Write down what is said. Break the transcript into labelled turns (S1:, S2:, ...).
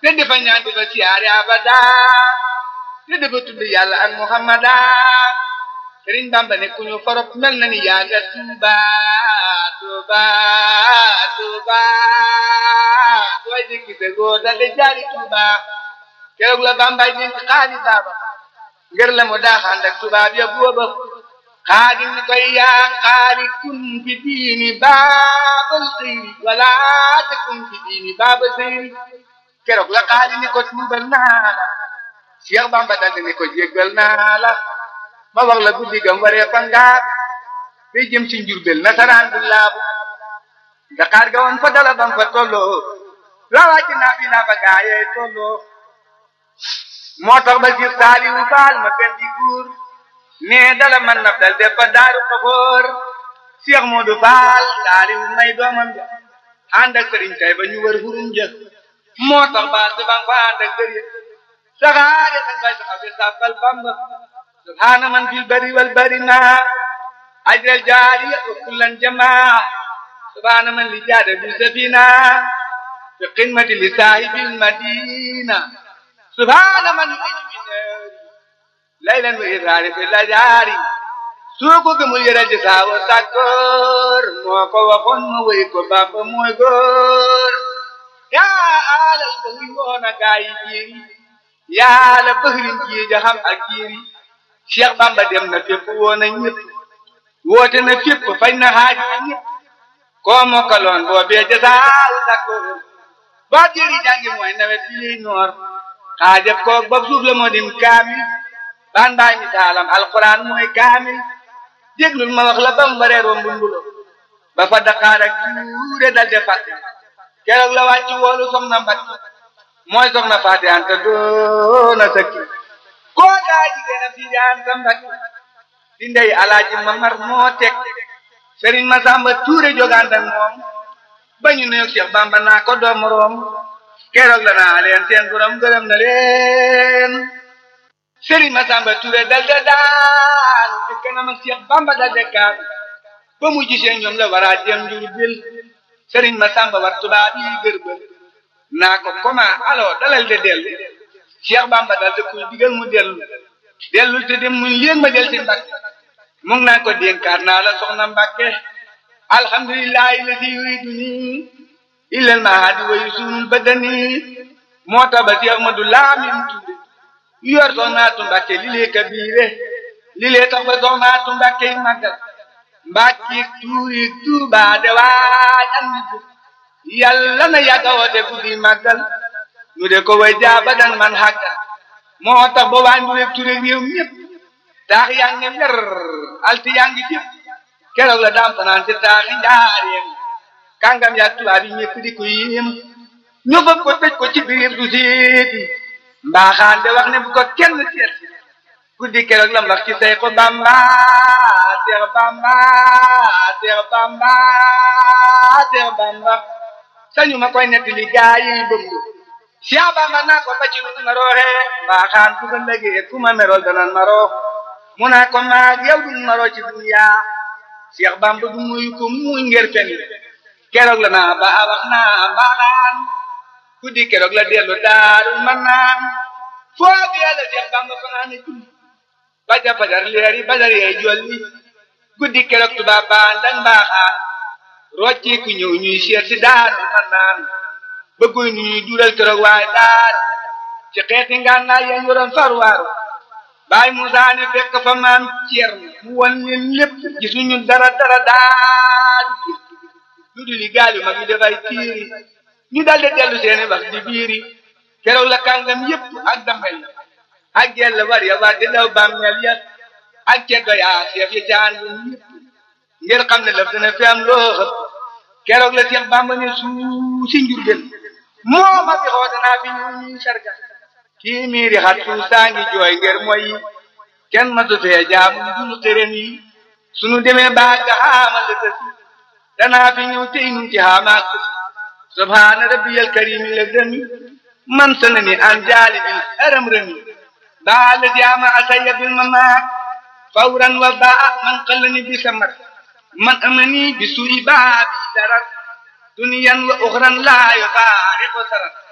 S1: te defa ñaan defa siyaare abada te defa tudd yàlla ak muhammada sëriñ bamba ne ku ñu forop mel na ni yaa nga tuuba tuuba tuuba dooy dikki se góor dal de jaari tuuba keroog la bambay dénk xaali baaba ngir la mu daaxaan ak tubaab ya booba xaadi ni koy yaa xaali kun fi diini baabal xëyri wala te kun fi diini baaba xëyri keroog la xaali ni ko tuubal naa la Cheikh Bamba daldi ni ko jéggal naa la ma wax la guddi gam waree fa ngaar day jëm ci njurbel nasaraan bu laabu Dakar ga woon fa dala bam fa tolloo lawaaji naa fi naa fa gaayee tolloo moo tax ba sir saaliwu faal ma fen di guur nee dala man naf dal def fa daaru xafoor Cheikh Modou Faal saaliwu may doomam ja ànd ak sëriñ kay ba ñu wër hurum jë moo tax ba si bang fa ànd ak sëriñ saxaare sax bay saxaw de sàbbal Bamba subhaana man fil bari wal bari ma ajral jaariya wa kullan jamaa subhaana man li jaada bi safina fi qimati li saahibil madina subhaana man laylan wa iraari fi lajaari soo ko gëmul yëral di saawa sàkkoor moo ko waxoon ma wéy ko Bamba mooy góor yaa alal ba wi woon a gaa yi jiiri yaa la bëxrin jii ja xam ak jiiri Cheikh Bamba dem na fépp woon a ñëpp woote na fépp fañ na xaaji ñëpp koo mokkaloon boobee ja saawa sàkkoor boo jëri jàngi mooy nawet bi liy noor xaajab koog bopp suuf la moo dim kaamil baan baay mi taalam alquran mooy kaamil déglul ma wax la bam waree rombu mbulo ba fa Dakar ak tuure dal de fàtte keroog la wàcc woolu soxna Mbacke mooy soxna Faati Anta doona sëkki koo daa jigéen a fii Anta Mbacke di ndey alaaji Mamar moo teg Serigne Massamba Touré jogante ak moom ba ñu nuyoog Cheikh Bamba naa ko doomu room keroog la naa leen seen borom gërëm na leen Serigne Massamba Touré dal de daal te kanam ak Cheikh Bamba dal de kaam ba mu gisee ñoom la war a jëm njur bil Serigne Massamba war tubaab yi gërbël naa ko comment alors dalal de dellu Cheikh Bamba dal de kuy digal mu dellu dellul te dem muy leen ma del ci Mbàkke mu ngi naan ko dénkaat naa la soxna Mbàkke alhamdulillahi lati yuriduni illal mahadi wa yusunul badani moo tax ba Cheikh Ahmadou Lamine Touré yor soxnaatu Mbàkke li lee kabiire li lee tax ba soxnaatu Mbàkke yi màggal Mbàkke tuuri Tuuba de waaj am nit yàlla na yàgga woote guddi màggal ñu de ko way jaaba dan man xàggal moo tax ba waa Nduré Touré réew ñëpp taax yaa ngi mer alti yaa ngi fépp keroog la daam fanaan ci taaxi njaareem kàngam yaa tubaab yi ñëpp di ko yéem ñu bëgg ko tëj ko ci biir du seeti mbaaxaan de wax ne bu ko kenn seet guddi keroog la wax ci say ko bamba seex bamba seex bamba seex bamba sañu ma koy netti li gaa yi bëgg seex bamba naa ko ba ci nu ma rooxe mbaaxaan ku ko lëgee ku ma merol danan ma roo mu naa ko maag yow duñ ma roo ci dunya seex bamba du muy ko muy ngir fen keroog la naa ba wax naa mbaaxaan guddi keroog la dellu daarul man naan foo bi yàlla Seex Bamba fanaane julli ba ja fajar leeri badar yee jolli guddi keroog tubaab baan dañ mbaaxaan rocci ku ñëw ñuy seet si daarul man naan bëgguy nu ñuy dural keroog waaye daar ci xeeti ngànnaay yeen yoroon farwaaru baay Musaa ne fekk fa maam Ceerno mu won leen lépp gisuñu dara dara daal lu dul li gaal yu mag yi dafay tiiri ñu daldi dellu seeni wax di biiri keroog la kàngam yépp ak damel ak jell war ya war di daw bàmmeel ya ak ceddo yaa seef ya caan bu ñépp ngir xam ne laf dina fi am loo xëpp keroog la Seex Bàmba ne suu si njurgel moo ma fi xoote naa fi ñu ñuy sarga kii miiri xat suu saa ngi jooy ngir mooy kenn matu fee jaamu dul xërëm yi sunu demee baa ga xaamal la tësi danaa fi ñëw tey nu ci xaamaak subhaana rabbiyal karimi la demi man sanani an jaalibil haram rami baa la jaama asaya bil mamaat fawran wa baa man qallani bi samar man amani bi su'i baa bi darar duniyan wa uxran laa yufaariqu sarar